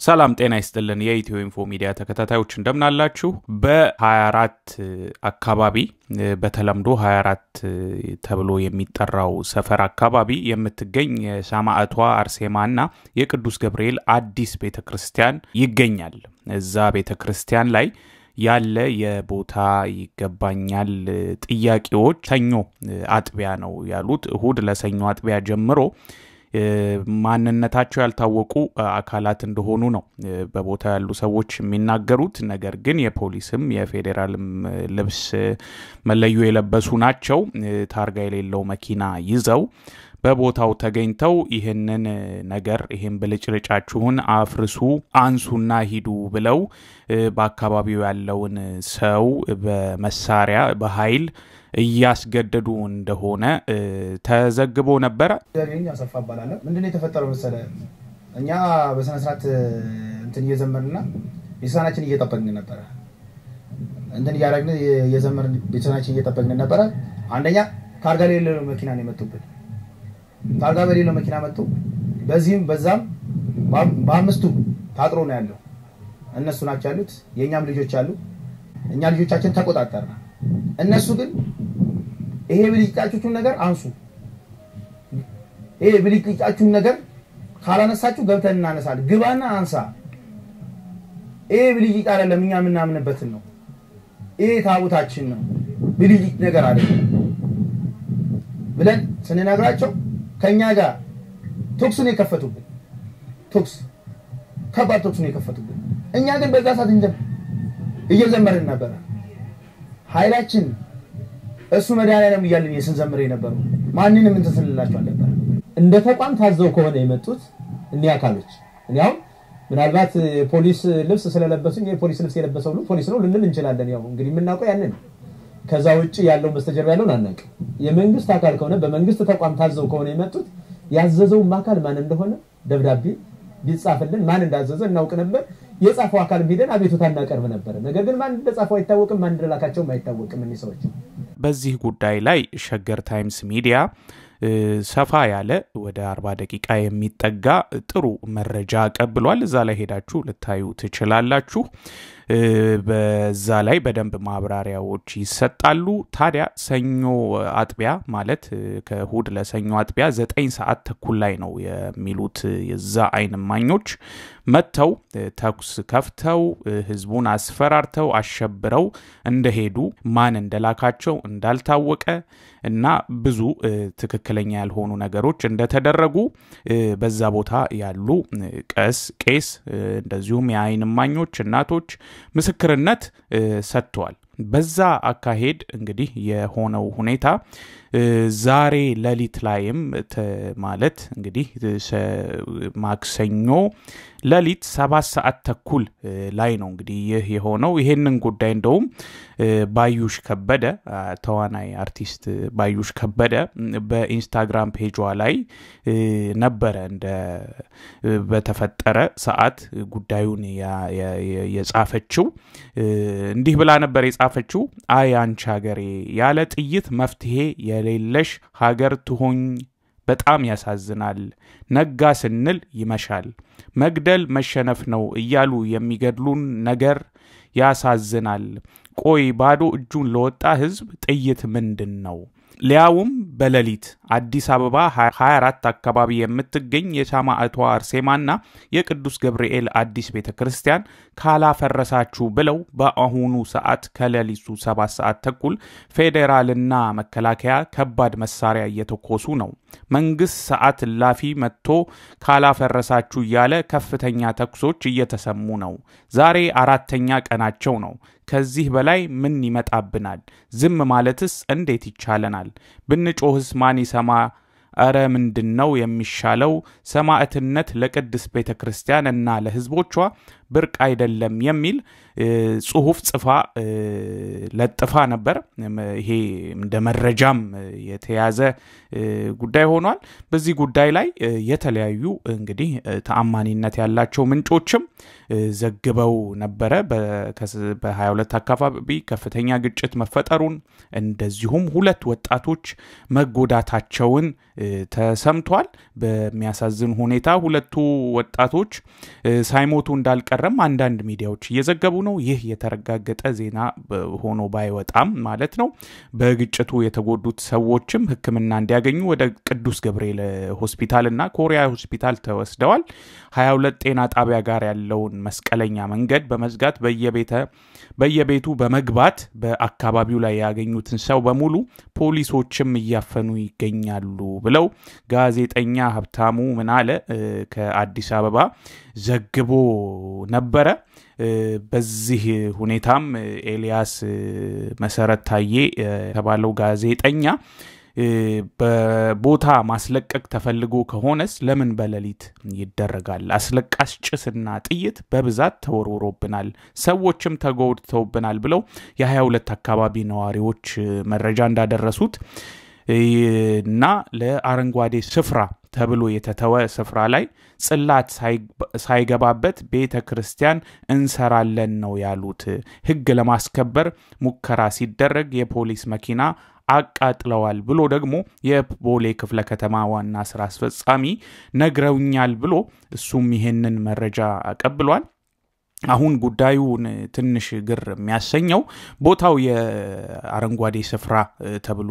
ሰላም ጤና ይስጥልን። የኢትዮ ኢንፎ ሚዲያ ተከታታዮች እንደምናላችሁ። በ24 አካባቢ በተለምዶ 24 ተብሎ የሚጠራው ሰፈር አካባቢ የምትገኝ የሰማዕቷ አርሴማና የቅዱስ ገብርኤል አዲስ ቤተ ክርስቲያን ይገኛል። እዛ ቤተ ክርስቲያን ላይ ያለ የቦታ ይገባኛል ጥያቄዎች ሰኞ አጥቢያ ነው ያሉት። እሁድ ለሰኞ አጥቢያ ጀምሮ ማንነታቸው ያልታወቁ አካላት እንደሆኑ ነው በቦታ ያሉ ሰዎች የሚናገሩት። ነገር ግን የፖሊስም የፌዴራልም ልብስ መለዮ የለበሱ ናቸው። ታርጋ የሌለው መኪና ይዘው በቦታው ተገኝተው ይህንን ነገር ይህን ብልጭልጫችሁን አፍርሱ፣ አንሱና ሂዱ ብለው በአካባቢው ያለውን ሰው በመሳሪያ በኃይል እያስገደዱ እንደሆነ ተዘግቦ ነበረ። ሪኝ አሰፋ እባላለሁ። ምንድነው የተፈጠረው መሰለ እኛ በስነስርዓት እንትን እየዘመርንና ቤተሰናችን እየጠበቅን ነበረ። እንትን እያደረግን እየዘመርን ቤተሰናችን እየጠበቅን ነበረ። አንደኛ ታርጋ የሌለው መኪና ነው የመጡብን። ታርጋ በሌለው መኪና መጡ። በዚህም በዛም በአምስቱ ታጥሮ ነው ያለው። እነሱ ናቸው ያሉት። የእኛም ልጆች አሉ። እኛ ልጆቻችን ተቆጣጠርና እነሱ ግን ይሄ ብልጭጫችሁን ነገር አንሱ፣ ይሄ ብልጭጫችሁን ነገር ካላነሳችሁ ገብተን እናነሳለን፣ ግባና አንሳ። ይሄ ብልጭጭ አይደለም፣ እኛ የምናምንበትን ነው። ይሄ ታቦታችን ነው፣ ብልጭጭ ነገር አይደለም ብለን ስንነግራቸው ከኛ ጋር ቶክስ ነው የከፈቱብን። ቶክስ ከባድ ቶክስ ነው የከፈቱብን። እኛ ግን በዛ ሰዓት እየዘመርን ነበረ። ኃይላችን እሱ መድኃኒዓለም እያለን ስንዘምር የነበረው ማንንም እንትን ስንላቸው አልነበረ። እንደ ተቋም ታዘው ከሆነ የመጡት እኒህ አካሎች እኔ አሁን ምናልባት ፖሊስ ልብስ ስለለበሱኝ የፖሊስ ልብስ የለበሰው ሁሉ ፖሊስ ነው ልንል እንችላለን። ያው እንግዲህ የምናውቀው ያንን ከዛ ውጭ ያለውን በስተጀርባ ያለውን አናውቅም። የመንግስት አካል ከሆነ በመንግስት ተቋም ታዘው ከሆነ የመጡት ያዘዘውም አካል ማን እንደሆነ ደብዳቤ ቢጻፍልን ማን እንዳዘዘ እናውቅ ነበር። የጻፈው አካልም ሄደን አቤቱታ እናቀርብ ነበረ። ነገር ግን ማን እንደጻፈው አይታወቅም፣ ማን እንደላካቸውም አይታወቅም። እኒህ ሰዎች በዚህ ጉዳይ ላይ ሸገር ታይምስ ሚዲያ ሰፋ ያለ ወደ አርባ ደቂቃ የሚጠጋ ጥሩ መረጃ ቀብሏል። እዛ ላይ ሄዳችሁ ልታዩ ትችላላችሁ። በዛ ላይ በደንብ ማብራሪያዎች ይሰጣሉ። ታዲያ ሰኞ አጥቢያ ማለት ከእሁድ ለሰኞ አጥቢያ ዘጠኝ ሰዓት ተኩል ላይ ነው የሚሉት የዛ አይን እማኞች መጥተው ተኩስ ከፍተው ህዝቡን አስፈራርተው አሸብረው እንደሄዱ ማን እንደላካቸው እንዳልታወቀ እና ብዙ ትክክለኛ ያልሆኑ ነገሮች እንደተደረጉ በዛ ቦታ ያሉ ቀስ ቄስ እንደዚሁም የአይን እማኞች እናቶች ምስክርነት ሰጥተዋል። በዛ አካሄድ እንግዲህ የሆነው ሁኔታ ዛሬ ሌሊት ላይም ማለት እንግዲህ ማክሰኞ ሌሊት ሰባት ሰዓት ተኩል ላይ ነው እንግዲህ ይህ የሆነው። ይሄንን ጉዳይ እንደውም ባዩሽ ከበደ ተዋናይ አርቲስት ባዩሽ ከበደ በኢንስታግራም ፔጇ ላይ ነበረ እንደ በተፈጠረ ሰዓት ጉዳዩን የጻፈችው እንዲህ ብላ ነበር የጻፈችው። አይ አንቺ ሀገሬ ያለ ጥይት መፍትሄ የሌለሽ ሀገር ትሆኝ በጣም ያሳዝናል። ነጋ ስንል ይመሻል። መግደል መሸነፍ ነው እያሉ የሚገድሉን ነገር ያሳዝናል። ቆይ ባዶ እጁን ለወጣ ህዝብ ጥይት ምንድን ነው? ሊያውም በሌሊት አዲስ አበባ 24 አካባቢ የምትገኝ የሰማዕቷ አርሴማና የቅዱስ ገብርኤል አዲስ ቤተ ክርስቲያን ካላፈረሳችሁ ብለው በአሁኑ ሰዓት ከሌሊቱ ሰባት ሰዓት ተኩል ፌዴራልና መከላከያ ከባድ መሳሪያ እየተኮሱ ነው። መንግስት ሰዓት እላፊ መጥቶ ካላፈረሳችሁ እያለ ከፍተኛ ተኩሶች እየተሰሙ ነው። ዛሬ አራተኛ ቀናቸው ነው። ከዚህ በላይ ምን ይመጣብናል? ዝም ማለትስ እንዴት ይቻለናል? ብንጮህስ ማን ይሰማ? እረ ምንድን ነው የሚሻለው? ሰማዕትነት ለቅድስት ቤተ ክርስቲያን እና ለሕዝቦቿ ብርቅ አይደለም የሚል ጽሁፍ ጽፋ ለጥፋ ነበር። ይሄ እንደ መረጃም የተያዘ ጉዳይ ሆኗል። በዚህ ጉዳይ ላይ የተለያዩ እንግዲህ ተአማኒነት ያላቸው ምንጮችም ዘግበው ነበረ። በ22 አካባቢ ከፍተኛ ግጭት መፈጠሩን እንደዚሁም ሁለት ወጣቶች መጎዳታቸውን ተሰምቷል። በሚያሳዝን ሁኔታ ሁለቱ ወጣቶች ሳይሞቱ እንዳልቀረም አንዳንድ ሚዲያዎች እየዘገቡ ነው። ይህ የተረጋገጠ ዜና ሆኖ ባይወጣም ማለት ነው። በግጭቱ የተጎዱት ሰዎችም ሕክምና እንዲያገኙ ወደ ቅዱስ ገብርኤል ሆስፒታል እና ኮሪያ ሆስፒታል ተወስደዋል። 22 ጤና ጣቢያ ጋር ያለውን መስቀለኛ መንገድ በመዝጋት በየቤተ በየቤቱ በመግባት በአካባቢው ላይ ያገኙትን ሰው በሙሉ ፖሊሶችም እያፈኑ ይገኛሉ ብለው ጋዜጠኛ ሀብታሙ ምናለ ከአዲስ አበባ ዘግቦ ነበረ። በዚህ ሁኔታም ኤልያስ መሰረት ታዬ የተባለው ጋዜጠኛ በቦታ ማስለቀቅ ተፈልጎ ከሆነስ ለምን በሌሊት ይደረጋል? አስለቃሽ ጭስና ጥይት በብዛት ተወርውሮብናል፣ ሰዎችም ተጎድተውብናል ብለው የ22 አካባቢ ነዋሪዎች መረጃ እንዳደረሱት እና ለአረንጓዴ ስፍራ ተብሎ የተተወ ስፍራ ላይ ጽላት ሳይገባበት ቤተ ክርስቲያን እንሰራለን ነው ያሉት። ሕግ ለማስከበር ሙከራ ሲደረግ የፖሊስ መኪና አቃጥለዋል ብሎ ደግሞ የቦሌ ክፍለ ከተማ ዋና ስራ አስፈጻሚ ነግረውኛል ብሎ እሱም ይሄንን መረጃ አቀብሏል። አሁን ጉዳዩን ትንሽ ግር የሚያሰኘው ቦታው የአረንጓዴ ስፍራ ተብሎ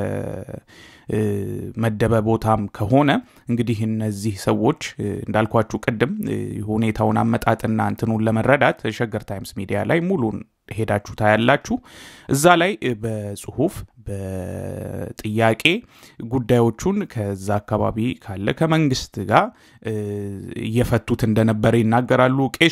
የተመደበ ቦታም ከሆነ እንግዲህ እነዚህ ሰዎች እንዳልኳችሁ ቅድም ሁኔታውን አመጣጥና እንትኑን ለመረዳት ሸገር ታይምስ ሚዲያ ላይ ሙሉን ሄዳችሁ ታያላችሁ። እዛ ላይ በጽሁፍ በጥያቄ ጉዳዮቹን ከዛ አካባቢ ካለ ከመንግስት ጋር እየፈቱት እንደነበረ ይናገራሉ ቄሱ።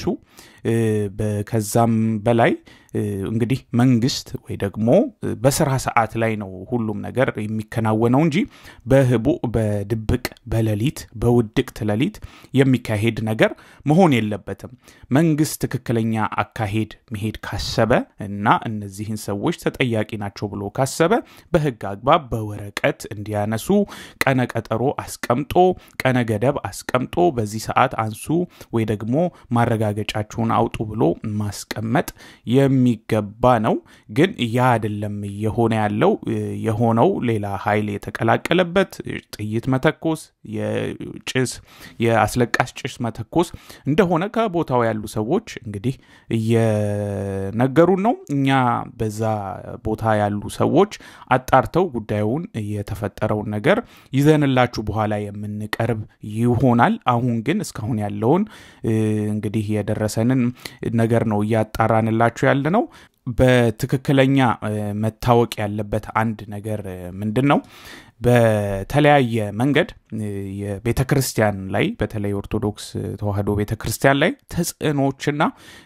ከዛም በላይ እንግዲህ መንግስት ወይ ደግሞ በስራ ሰዓት ላይ ነው ሁሉም ነገር የሚከናወነው እንጂ በህቡ በድብቅ በሌሊት በውድቅት ሌሊት የሚካሄድ ነገር መሆን የለበትም። መንግስት ትክክለኛ አካሄድ መሄድ ካሰበ እና እነዚህን ሰዎች ተጠያቂ ናቸው ብሎ ካሰበ በህግ አግባብ በወረቀት እንዲያነሱ ቀነ ቀጠሮ አስቀምጦ ቀነ ገደብ አስቀምጦ በዚህ ሰዓት አንሱ ወይ ደግሞ ማረጋገጫችሁን አውጡ ብሎ ማስቀመጥ የሚገባ ነው። ግን ያ አይደለም እየሆነ ያለው። የሆነው ሌላ ኃይል የተቀላቀለበት ጥይት መተኮስ፣ የጭስ የአስለቃሽ ጭስ መተኮስ እንደሆነ ከቦታው ያሉ ሰዎች እንግዲህ እየነገሩን ነው። እኛ በዛ ቦታ ያሉ ሰዎች አጣርተው ጉዳዩን የተፈጠረውን ነገር ይዘንላችሁ በኋላ የምንቀርብ ይሆናል። አሁን ግን እስካሁን ያለውን እንግዲህ የደረሰንን ነገር ነው እያጣራንላችሁ ያለ ነው። በትክክለኛ መታወቅ ያለበት አንድ ነገር ምንድን ነው? በተለያየ መንገድ የቤተ ክርስቲያን ላይ በተለይ ኦርቶዶክስ ተዋሕዶ ቤተ ክርስቲያን ላይ ተጽዕኖዎችና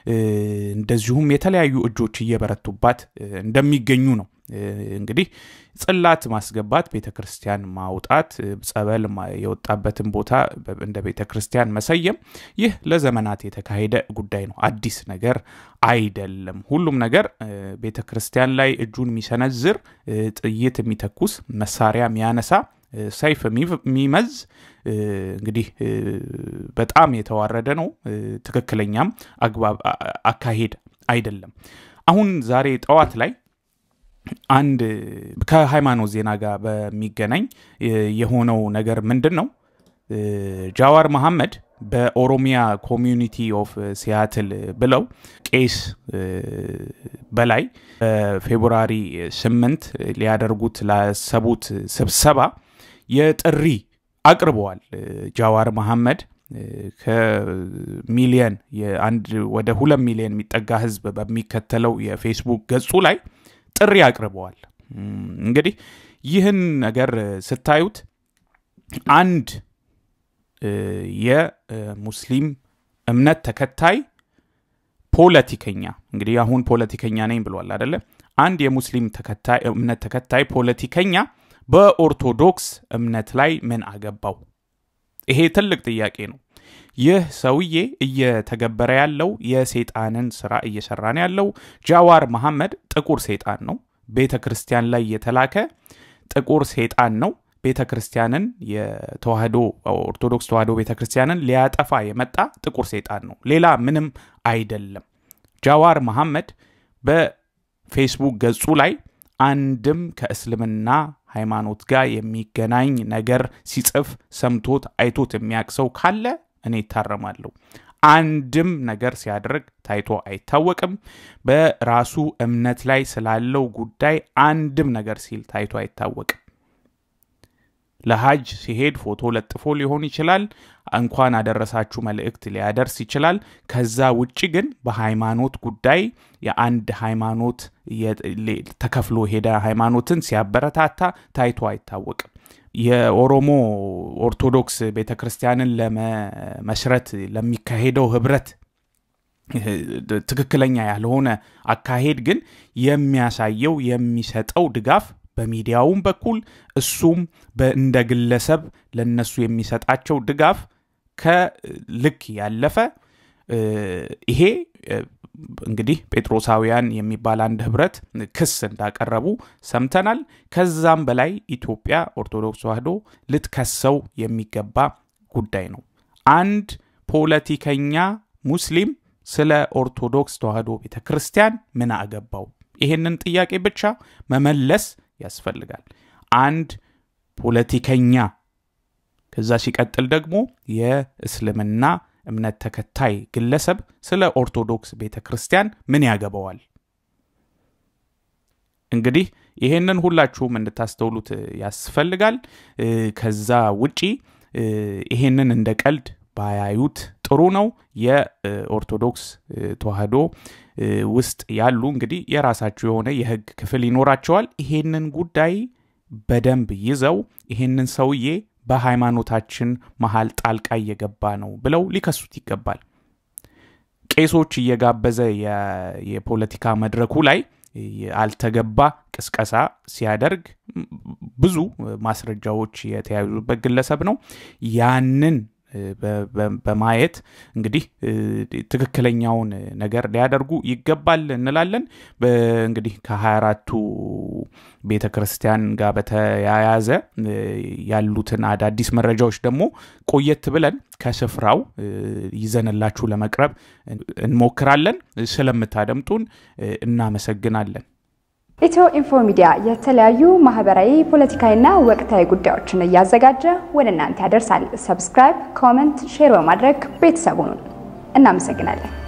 እንደዚሁም የተለያዩ እጆች እየበረቱባት እንደሚገኙ ነው። እንግዲህ ጽላት ማስገባት፣ ቤተ ክርስቲያን ማውጣት፣ ጸበል የወጣበትን ቦታ እንደ ቤተ ክርስቲያን መሰየም፣ ይህ ለዘመናት የተካሄደ ጉዳይ ነው። አዲስ ነገር አይደለም። ሁሉም ነገር ቤተ ክርስቲያን ላይ እጁን የሚሰነዝር ጥይት የሚተኩስ መሳሪያ የሚያነሳ ሰይፍ የሚመዝ እንግዲህ በጣም የተዋረደ ነው። ትክክለኛም አግባብ አካሄድ አይደለም። አሁን ዛሬ ጠዋት ላይ አንድ ከሃይማኖት ዜና ጋር በሚገናኝ የሆነው ነገር ምንድን ነው? ጃዋር መሐመድ በኦሮሚያ ኮሚዩኒቲ ኦፍ ሲያትል ብለው ቄስ በላይ በፌብሩዋሪ ስምንት ሊያደርጉት ላሰቡት ስብሰባ የጥሪ አቅርበዋል። ጃዋር መሐመድ ከሚሊየን የአንድ ወደ ሁለት ሚሊዮን የሚጠጋ ህዝብ በሚከተለው የፌስቡክ ገጹ ላይ ጥሪ አቅርበዋል። እንግዲህ ይህን ነገር ስታዩት አንድ የሙስሊም እምነት ተከታይ ፖለቲከኛ እንግዲህ አሁን ፖለቲከኛ ነኝ ብሏል አደለ? አንድ የሙስሊም እምነት ተከታይ ፖለቲከኛ በኦርቶዶክስ እምነት ላይ ምን አገባው? ይሄ ትልቅ ጥያቄ ነው። ይህ ሰውዬ እየተገበረ ያለው የሴጣንን ስራ እየሰራ ነው ያለው። ጃዋር መሐመድ ጥቁር ሴጣን ነው። ቤተ ክርስቲያን ላይ የተላከ ጥቁር ሴጣን ነው። ቤተ ክርስቲያንን የተዋህዶ ኦርቶዶክስ ተዋህዶ ቤተ ክርስቲያንን ሊያጠፋ የመጣ ጥቁር ሴጣን ነው። ሌላ ምንም አይደለም። ጃዋር መሐመድ በፌስቡክ ገጹ ላይ አንድም ከእስልምና ሃይማኖት ጋር የሚገናኝ ነገር ሲጽፍ ሰምቶት አይቶት የሚያውቅ ሰው ካለ እኔ ይታረማለሁ። አንድም ነገር ሲያደርግ ታይቶ አይታወቅም። በራሱ እምነት ላይ ስላለው ጉዳይ አንድም ነገር ሲል ታይቶ አይታወቅም። ለሀጅ ሲሄድ ፎቶ ለጥፎ ሊሆን ይችላል። እንኳን አደረሳችሁ መልእክት ሊያደርስ ይችላል። ከዛ ውጭ ግን በሃይማኖት ጉዳይ የአንድ ሃይማኖት ተከፍሎ ሄደ ሃይማኖትን ሲያበረታታ ታይቶ አይታወቅም። የኦሮሞ ኦርቶዶክስ ቤተ ክርስቲያንን ለመመስረት ለሚካሄደው ህብረት ትክክለኛ ያልሆነ አካሄድ ግን የሚያሳየው የሚሰጠው ድጋፍ በሚዲያውም በኩል እሱም እንደ ግለሰብ ለነሱ የሚሰጣቸው ድጋፍ ከልክ ያለፈ ይሄ እንግዲህ ጴጥሮሳውያን የሚባል አንድ ህብረት ክስ እንዳቀረቡ ሰምተናል። ከዛም በላይ ኢትዮጵያ ኦርቶዶክስ ተዋህዶ ልትከሰው የሚገባ ጉዳይ ነው። አንድ ፖለቲከኛ ሙስሊም ስለ ኦርቶዶክስ ተዋህዶ ቤተ ክርስቲያን ምን አገባው? ይሄንን ጥያቄ ብቻ መመለስ ያስፈልጋል። አንድ ፖለቲከኛ ከዛ ሲቀጥል ደግሞ የእስልምና እምነት ተከታይ ግለሰብ ስለ ኦርቶዶክስ ቤተ ክርስቲያን ምን ያገባዋል? እንግዲህ ይሄንን ሁላችሁም እንድታስተውሉት ያስፈልጋል። ከዛ ውጪ ይሄንን እንደ ቀልድ ባያዩት ጥሩ ነው። የኦርቶዶክስ ተዋህዶ ውስጥ ያሉ እንግዲህ የራሳቸው የሆነ የህግ ክፍል ይኖራቸዋል። ይሄንን ጉዳይ በደንብ ይዘው ይሄንን ሰውዬ በሃይማኖታችን መሀል ጣልቃ እየገባ ነው ብለው ሊከሱት ይገባል። ቄሶች እየጋበዘ የፖለቲካ መድረኩ ላይ አልተገባ ቅስቀሳ ሲያደርግ ብዙ ማስረጃዎች የተያዙበት ግለሰብ ነው። ያንን በማየት እንግዲህ ትክክለኛውን ነገር ሊያደርጉ ይገባል እንላለን። እንግዲህ ከ24ቱ ቤተ ክርስቲያን ጋር በተያያዘ ያሉትን አዳዲስ መረጃዎች ደግሞ ቆየት ብለን ከስፍራው ይዘንላችሁ ለመቅረብ እንሞክራለን። ስለምታደምጡን እናመሰግናለን። ኢትዮ ኢንፎ ሚዲያ የተለያዩ ማህበራዊ፣ ፖለቲካዊና ወቅታዊ ጉዳዮችን እያዘጋጀ ወደ እናንተ ያደርሳል። ሰብስክራይብ፣ ኮመንት፣ ሼር በማድረግ ቤተሰቡን እናመሰግናለን።